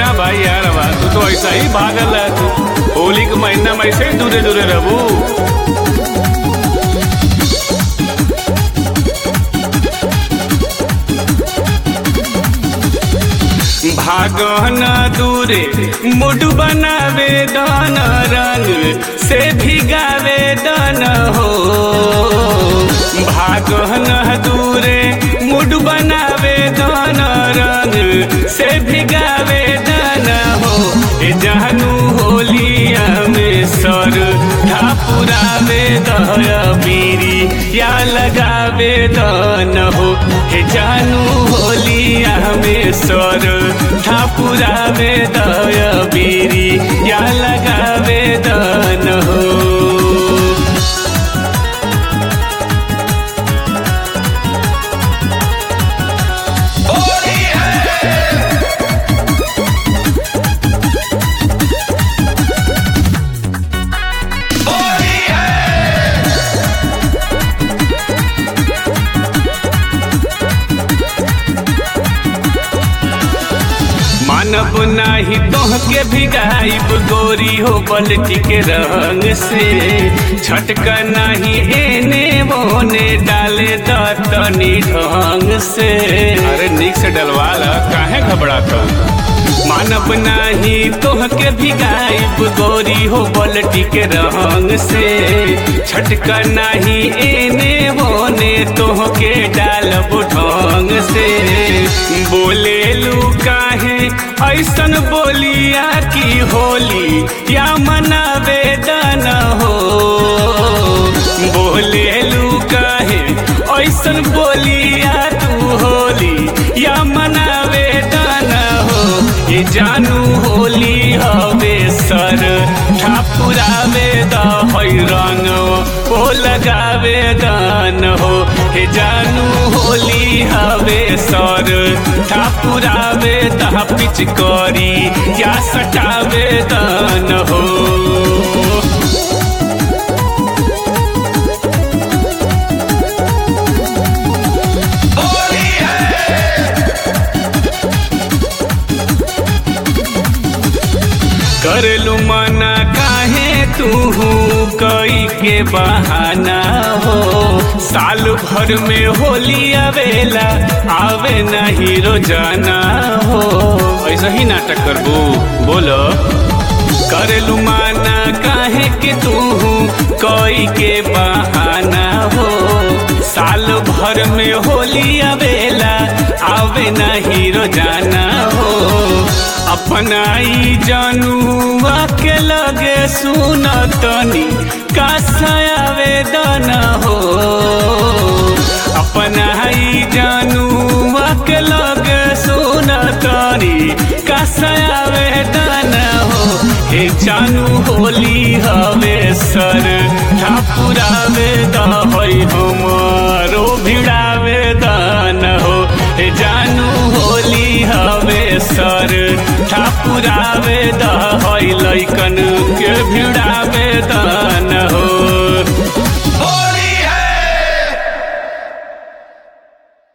कहाँ भाई यार बा तू तो ऐसा ही भागल है तू होली के महीना में ऐसे ही दूरे दूरे रहू भागन दूरे मुड बनावे दान रंग से भिगावे दान हो भागन दूरे मुड बनावे दान रंग से भिगावे दान हो ए जानू होलिया में सर ठापुरावे दया बीरी या लगावे दान हो हे जानू होलिया में सर ठापुरावे दया बीरी या लगावे दान हो मानब नाही तोहके भिगाइब गोरी हो बल्टी के रंग से छटका नाही एने बोने डाले दतनी ढंग से अरे निक से डलवाला काहे घबराता मानब नाही तोहके भिगाइब गोरी हो बल्टी के रंग से छटका नाही एने बोने तोहके डालब ढंग से बोले लू काहे ऐसन बोलिया की होली या मनावे दन हो बोले लू काहे ऐसन बोलिया तू होली या मनावे दन हो ये जानू होली हवे सर ठाकुरावे दहै रंग ओ लगावे दान हो हे जानू होली हवे सर ठाकुरावे दह पिच करी या सटावे दान हो करलू मना काहे तू कई के बहाना हो साल भर में होली आवेला आवे नहीं रोजाना हो ऐसा ही नाटक करबू बोलो करलू माना काहे के तू कई के बहाना हो साल भर में होली आवेला आवे नहीं रोजाना हो अपनाई जानुआ के लगे सुन तनी कासायावे दाना हो अपनाई जानुआ के लगे सुन तनी कासायावे दाना हो हे जानू होली हवे सर ठाकुरावे दहै हमारो भिड़ावे दान हो हे जानू होली हवे सर ठाकुरावे दहै लैकन के भिड़ावे दान